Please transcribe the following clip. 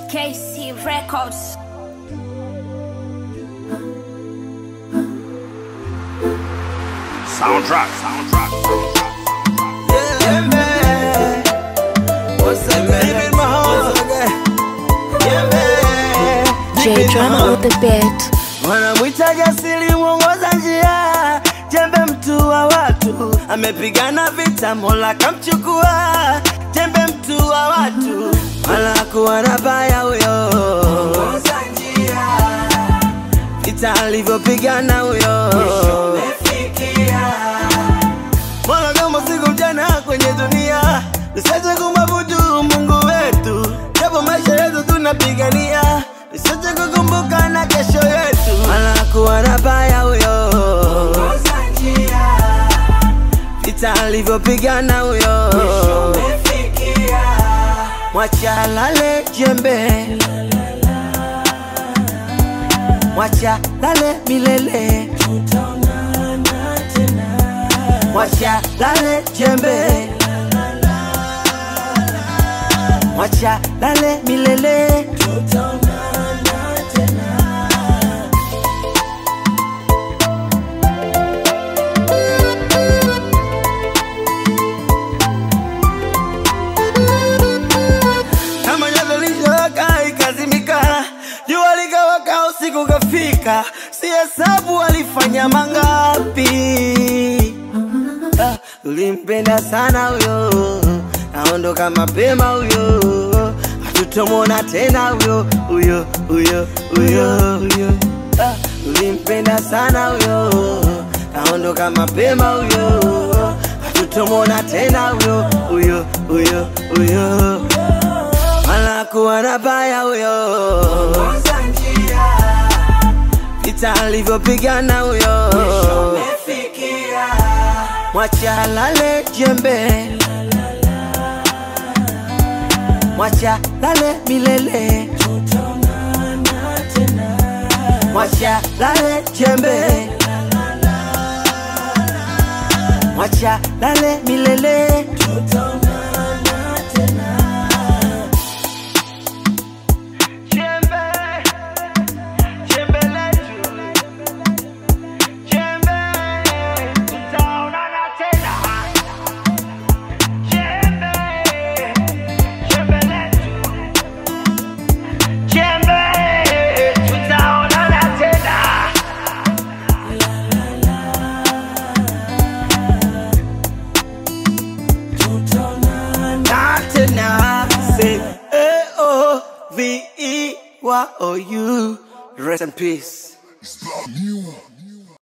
KC Records. Soundtrack, soundtrack, soundtrack. Yeah, man. What's up, man? Deep in my heart. Yeah, man. J Deep in my Drama heart. on the beat. Wanamwita jasiri mwongoza njia, jembe mtu wa watu, amepigana vita, Mola kamchukua, jembe mtu wa watu, wala kuwa na baya huyo, vita alivyopigana huyo, Mola kama siku mchana kwenye dunia, tusiache kumwabudu Mungu wetu, japo maisha yetu tunapigania, tusiache kukumbuka na kesho yetu, wala kuwa na baya huyo, vita alivyopigana huyo, mwacha lale jembe, mwacha lale milele mwacha lale jembe, mwacha lale milele. Kama nyazo lishowaka ikazimika, jua likawaka, usiku kafika, si hesabu alifanya mangapi. Ah, ulimpenda sana huyo, aondoka mapema huyo, hatutomwona tena huyo huyo huyo huyo huyo. Ah, ulimpenda sana huyo, aondoka mapema huyo, hatutomwona tena huyo huyo huyo huyo, wala kuwa na baya huyo, vita alivyopigana huyo mwacha lale jembe, mwacha lale milele, mwacha lale jembe, mwacha lale milele. Jembe, jembe letu, jembe, tutaonana tena. Jembe, jembe letu, jembe, tutaonana tena. Na tena, say A-O-V-E-Y-O-U. Rest in peace. It's the new one.